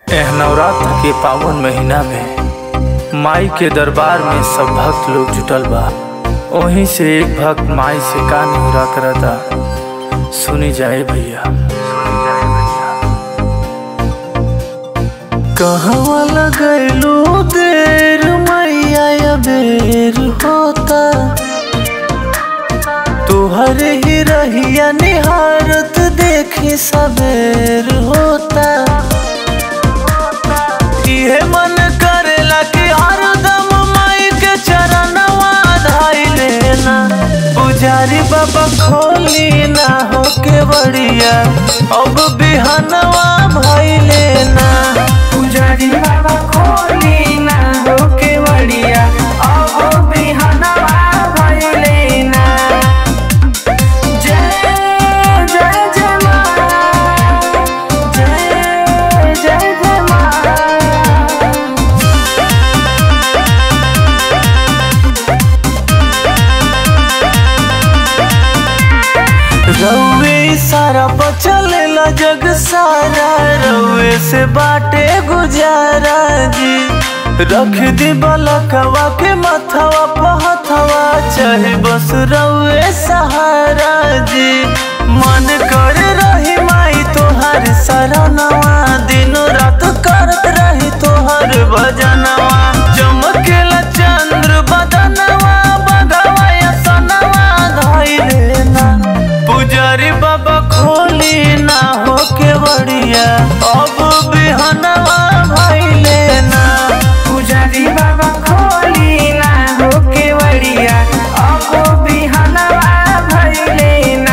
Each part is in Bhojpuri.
एह नवरात्र के पावन महीना में माई के दरबार में सब भक्त लोग जुटल बा वहीं से एक भक्त माई से का निहुरा करता सुनी जाए भैया कहवा लगैलू देर मैया या बेर होता तुहर ही रहिया निहारत देखी सबेर होता इहे मन करेला कि हरदम माई के चरणवा धाई लेना पुजारी बाबा खोली ना हो के बड़िया अब बिहनवा भाई लेना पुजारी बाबा खोली ना हो के बड़िया अब बिहनवा भइले ना जय जय जय माँ जय जय जय माँ रउए सारा बचलेला जग सारा रउए से बाटे गुजारा जी रख दी बलकवा के मथवा पहथवा चाहे बस रउए सहारा जी मन कर रही माई तोहार सरनवा दिन रात करत रही तोहर भजनवा चमकेला चंद्र बदनवा बगवा सनवा धइले ना पुजारी बाबा खोली ना हो के बड़िया अब बिहनवा भइले ना पुजारी बाबा खोली ना हो के बड़िया अब बिहनवा भइले ना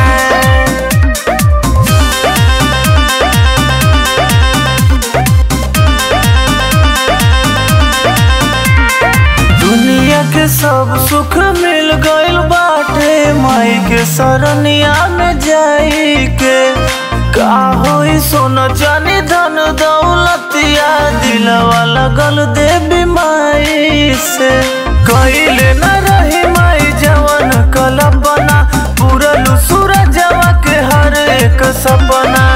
दुनिया के सब सुख मिल गइल बाटे माई के सरनिया में जाई के का होई सोना जानी धन दौलतिया दिलवा लगल देवी माई से कइले न रही माई जवन कल्पना पूरल सूरजवा के हर एक सपना